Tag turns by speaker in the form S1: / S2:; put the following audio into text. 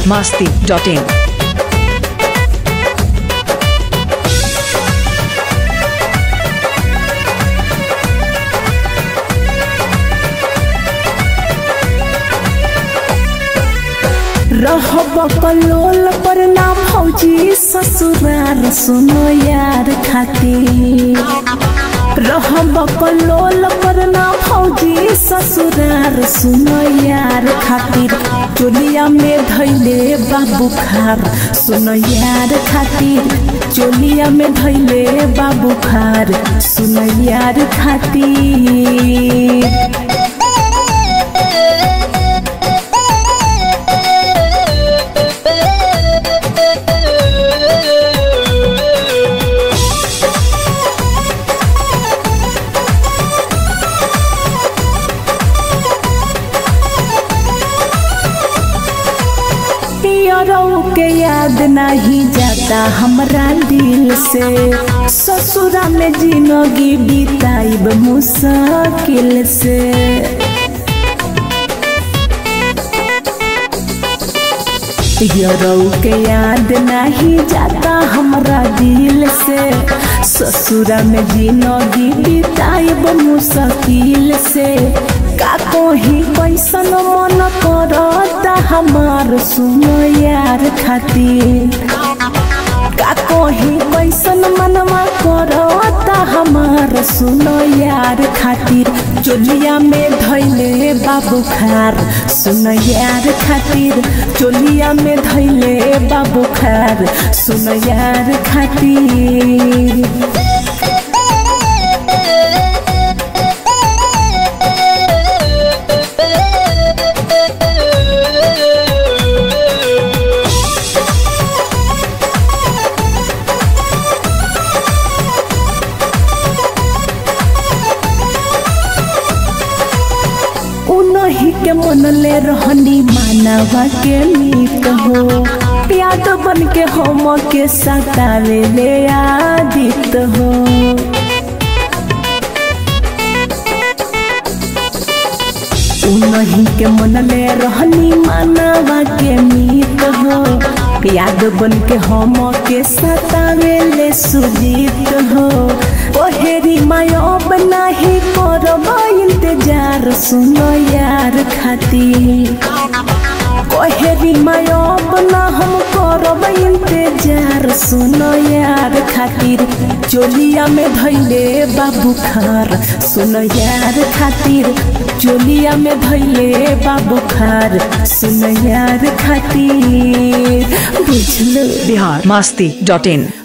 S1: masti.in.
S2: रहब कलोल पर ना फौजी ससुरार सुनो यार खातिर रहब कलोल पर ना फौजी ससुरार सुनो यार खातिर चोलिया में धैले बाबू खार सुनो यार खातिर चोलिया में धैले बाबू खार सुनो यार खातिर पियरऊ के याद नहीं जाता हमरा दिल से ससुरा में जिंदगी बिताइब मुश्किल से पियरऊ के याद नहीं जाता हमरा दिल से ससुरा में जिंदगी बिताइब मुश्किल से का कोही कैसन मन करता हमार सुनो यार खातिर का कोही कैसन मनवा करता हमार सुनो यार खातिर चोलिया में धैले बाबू खार सुनो यार खातिर चोलिया में धैले बाबू खार सुनो यार खातिर उनही के मन ले रहनी मानवा के मीत हो प्याद बन के हम के सतावे ले आदित हो उनही के मन ले रहनी मानवा के मीत हो याद बन के हम के सतावे ले सुजीत हो ओहेरी मायब नाही करब इंतजार सुनो यार खातिर कोहेरी मायब ना हम करब इंतजार सुनो यार खातिर चोलिया में धैले बाबू खार सुनो यार खातिर चोलिया में धैले बाबू खार सुनो यार खातिर बुझलो
S1: Bihar masti.in.